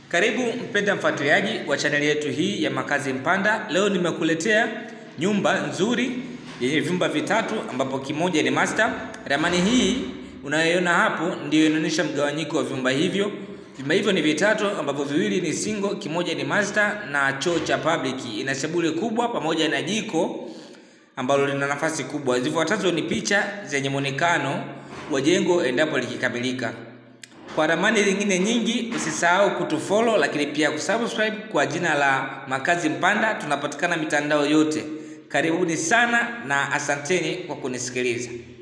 Karibu mpenda mfuatiliaji wa chaneli yetu hii ya Makazi Mpanda. Leo nimekuletea nyumba nzuri yenye vyumba vitatu ambapo kimoja ni master. Ramani hii unayoiona hapo ndiyo inaonyesha mgawanyiko wa vyumba hivyo. Vyumba hivyo ni vitatu ambapo viwili ni single, kimoja ni master na choo cha public. Ina sebule kubwa pamoja na jiko ambalo lina nafasi kubwa. Zifuatazo ni picha zenye muonekano wa jengo endapo likikamilika. Kwa ramani zingine nyingi usisahau kutufollow, lakini pia kusubscribe kwa jina la Makazi Mpanda. Tunapatikana mitandao yote. Karibuni sana na asanteni kwa kunisikiliza.